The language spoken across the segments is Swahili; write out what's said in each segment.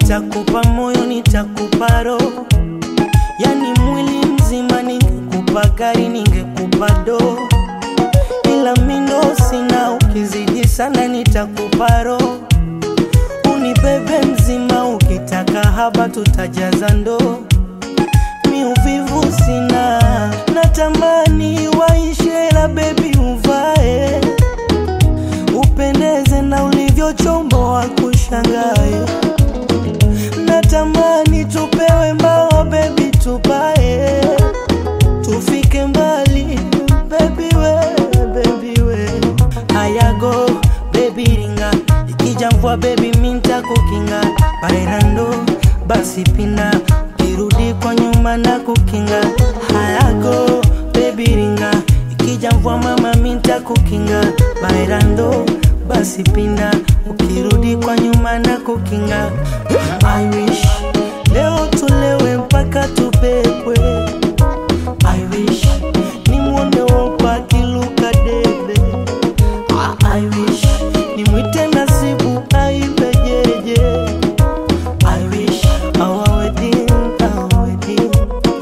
nitakupa moyo, nitakupa roho, yani mwili mzima. Ningekupa gari, ningekupa doo, ila mindo sina. Ukizidi sana, nitakupa roho, unibebe mzima. Ukitaka haba, tutajaza ndoo. Mi uvivu sina, natamani waishe, la bebi uvae upendeze na ulivyochomboa kushangae. Natamani tupewe mbao bebi, tupae tufike mbali bebi we, bebi we. Hayago bebi ringa, ikija mvua bebi minta kukinga bairando, basi pina ukirudi kwa nyuma na kukinga. Hayago bebi ringa, ikija mvua mama minta kukinga bairando, basi pinda ukirudi kwa nyuma na kukinga. I wish leo tulewe mpaka tupepwe. I wish nimwone wopa akiluka debe. Ah, I wish nimwite Nasibu aibe jeje. I wish our wedding, our wedding.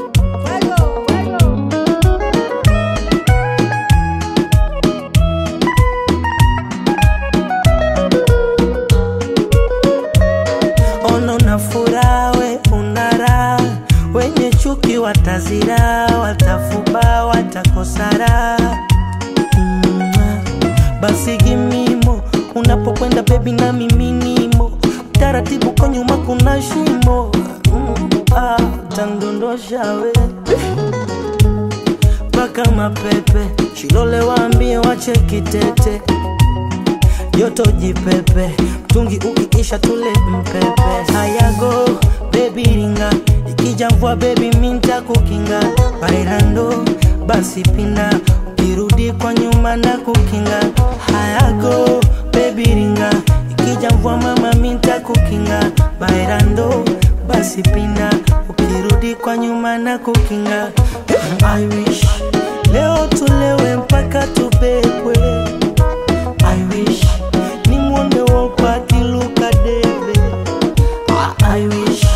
Ono na furaha, we una raha, wenye chuki watazira, watafuba, watakosara. Mm, basi gimimo unapokwenda bebi na miminimo taratibu kwa nyuma kuna shimo mm, ah, tandondosha we mpaka mapepe shilole waambie wache kitete joto jipepe mtungi ukikisha tule mpepe hayago bebi ringa ikija mvua bebi minta kukinga bairando basi pinda ukirudi kwa nyuma na kukinga hayago bebi ringa ikija mvua mama minta kukinga bairando basi pinda ukirudi kwa nyuma na kukinga I wish leo tulewe mpaka tubebwe I wish nimwone wopa akiluka debe Ah, I wish